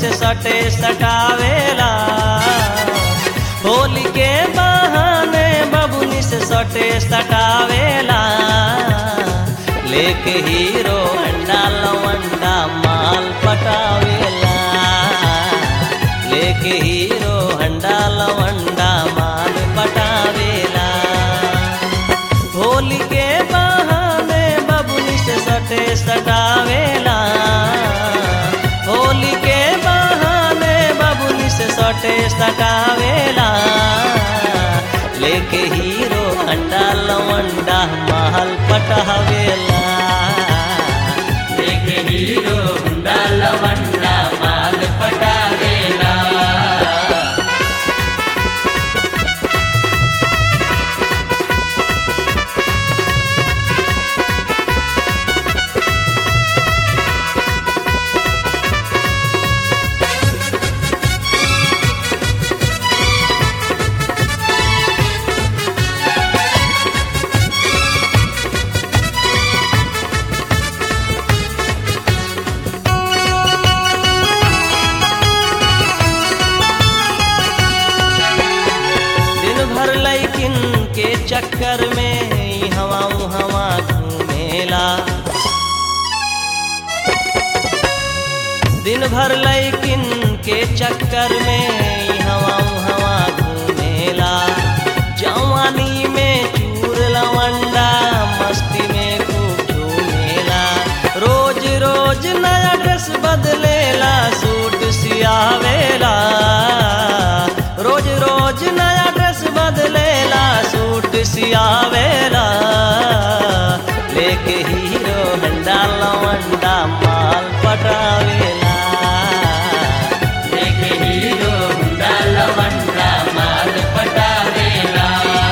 से सटे सटावेला होली के बहाने बबुनी से सटे सटावेला लेके हीरो अंडा लवंडा माल पटावेला लेके हीरो हंडा लवंडा माल पटावेला होली के बहाने बबुनी से सटे सटावेला होली के बहाने बबुनी से सटे सटावेला लेके हीरो अंडा लवंडा महल पटावेला लेके हीरो हुंडा लवंडा माल पटावेला दिन भर लैकिन के चक्कर में हवा हवा घूमेला दिन भर लैकिन के चक्कर में हवा हवा घूमेला जवानी में चूर लवंडा मस्ती में खूब झूमेला रोज रोज नया ड्रेस बदलेला सूट सियावेला रोज रोज नया ड्रेस बदलेला सूट सियावेला लेके हीरो हंडा लवंडा माल पटावेला लेके हीरो हुंडा लवंडा माल पटावेला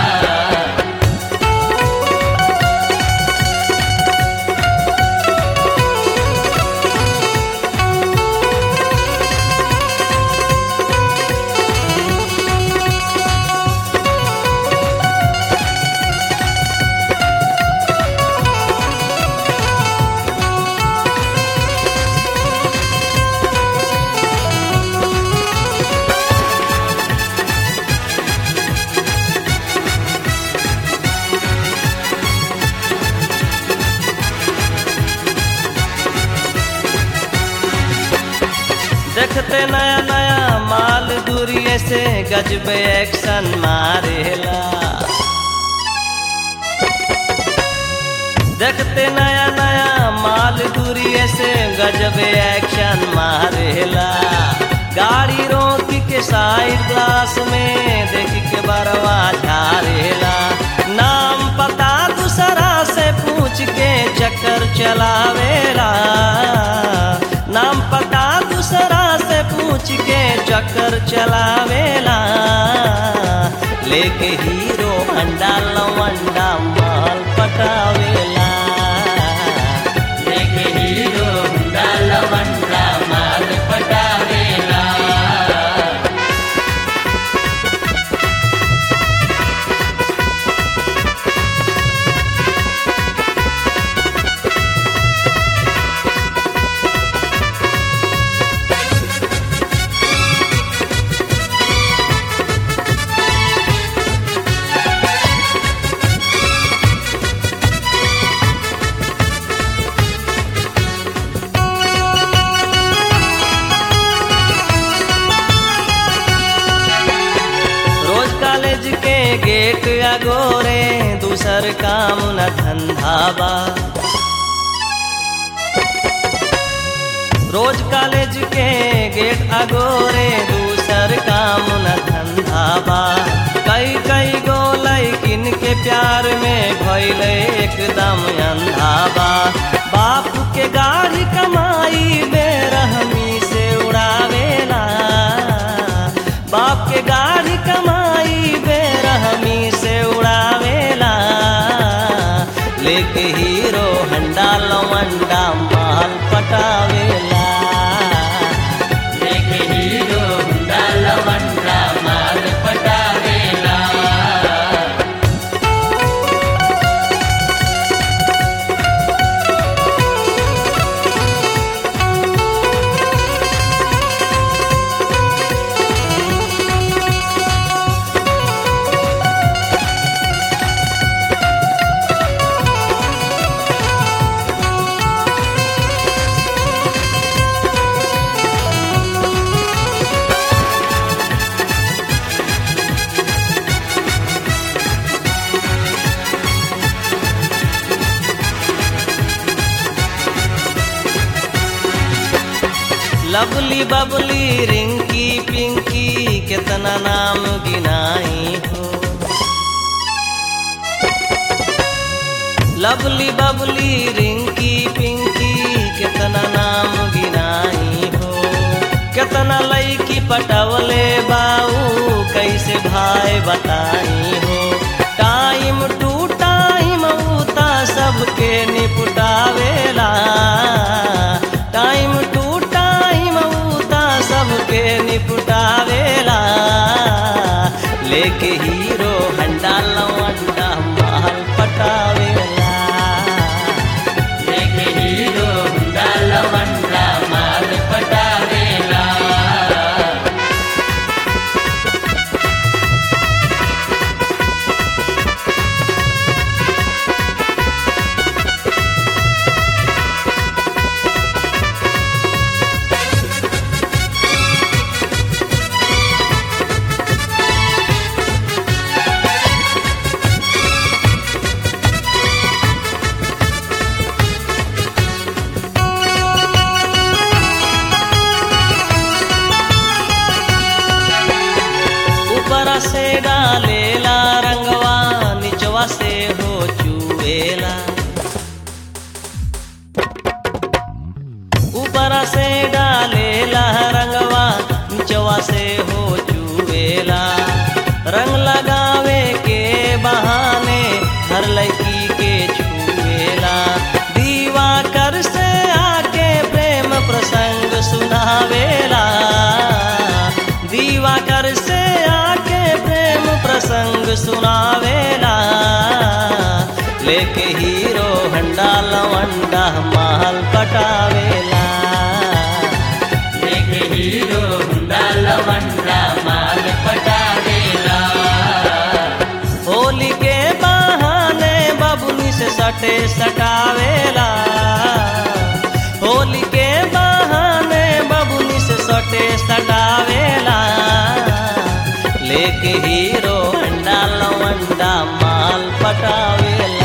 देखते नया नया माल दूरिये से गजब एक्शन मारेला देखते नया नया माल दूरिये से गजब एक्शन मारेला गाड़ी रोक के साइड ग्लास में देख के बरवा झारेला नाम पता दूसरा से पूछ के चक्कर चलावेला नाम पता दूसरा से पूछ के चक्कर चलावेला लेके हीरो अंडा लवंडा माल पटावेला लेके हीरो हुंडा लवंडा माल पटावेला रोज कॉलेज के गेट अगोरे दूसर काम न धंधा बा रोज कॉलेज के गेट अगोरे दूसर काम न धंधा बा कई कई गो लैकिन के प्यार में भइले एकदम अंधा बा बाप के गाड़ी कमाई बेरहमी से उड़ावेला बाप के गाड़ी कमाई बेरहमी से उड़ावेला लेके हीरो हंडा लवंडा माल पटावेला लेके हीरो हुंडा लवंडा माल पटावेला लवली बबली रिंकी पिंकी कितना नाम गिनाई हो लवली बबली रिंकी पिंकी कितना नाम गिनाई हो कितना लईकी पटवले बाऊ कैसे भाई बताई हो टाइम टू टाइम उता सबके निपटावेला टाइम टू टाइम उता सबके निपटावेला लेके हीरो हंडा लवंडा माल पटावेला लेके हीरो हुंडा लवंडा माल पटावेला ऊपर से डालेला रंगवा निचवा से हो चुएला ऊपर से डालेला रंगवा निचवा से हो चुएला रंग लगावे के बहाने हर लड़की के छुएला दीवा कर से आके प्रेम प्रसंग सुनावेला दीवा कर से आके प्रेम प्रसंग सुनावेला लेके हीरो हंडा लवंडा माल पटावेला लेके हीरो हुंडा लवंडा माल पटावेला होली के बहाने बबुनी से सटे सटावेला होली के बहाने बबुनी से सटे सटावेला लेके हीरो अंडा लवंडा माल पटावेला